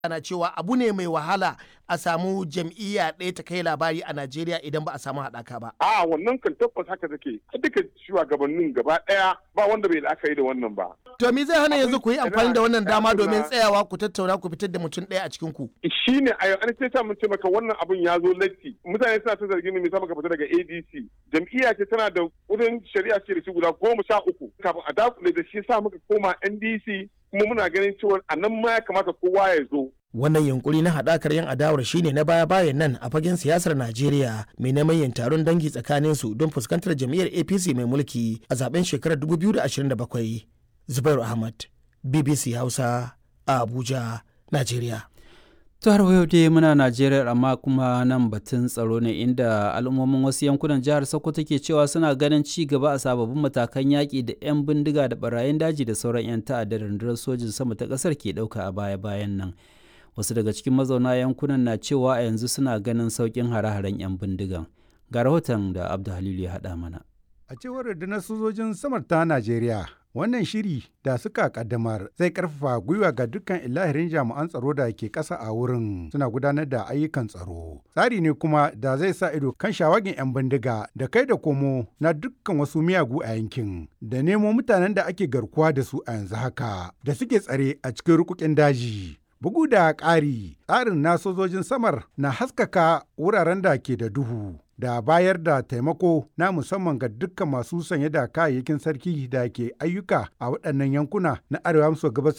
ana cewa abu ne mai wahala a samu jam'iyya ɗaya ta kai labari a Najeriya idan ba a samu haɗaka ba. A wannan kan tabbas haka take. Duka shugabannin gaba ɗaya ba wanda bai la'akari da wannan ba. To me zai hana yanzu ku yi amfani da wannan dama domin tsayawa ku tattauna ku fitar da mutum ɗaya a cikin ku? Shi ne a an ce ta mun ce maka wannan abun ya zo latti. Mutane suna ta zargin mu maka fita daga ADC. Jam'iyya ce tana da wurin shari'a ce da shi guda goma sha uku. Kafin a dakule da shi sa muka koma NDC kuma muna ganin cewa a nan ma ya kamata kowa ya zo. Wannan yunkuri na haɗakar yan adawar shine na baya-bayan nan a fagen siyasar Najeriya mai neman yin taron dangi tsakanin su don fuskantar jam'iyyar APC mai mulki a zaben shekarar 2027. Zubairu Ahmad, BBC Hausa, a Abuja, Najeriya. ta har yau dai muna najeriya amma kuma nan batun tsaro ne inda al'ummomin wasu yankunan jihar sokoto ke cewa suna ganin ci gaba a sababbin matakan yaƙi da 'yan bindiga da barayin daji da sauran 'yan ta'adda da rundunar sojin sama ta ƙasar ke ɗauka a baya-bayan nan wasu daga cikin mazauna yankunan na cewa a yanzu suna ganin sauƙin hare-haren 'yan bindigan ga rahoton da abdu halilu ya haɗa mana a cewar rundunar sojojin samar ta najeriya wannan shiri da suka kaddamar zai karfafa gwiwa ga dukkan ilahirin jami'an tsaro da ke ƙasa a wurin suna gudanar da ayyukan tsaro tsari ne kuma da zai sa ido kan shawagin 'yan bindiga da kai da komo na dukkan wasu miyagu a yankin da nemo mutanen da ake garkuwa da su a yanzu haka da suke tsare a cikin rukukin daji Bugu da ƙari, tsarin na sojojin samar na haskaka wuraren da ke da duhu da bayar da taimako na musamman ga dukkan masu sanye da kayayyakin sarki da ke ayyuka a waɗannan yankuna na arewa maso gabashin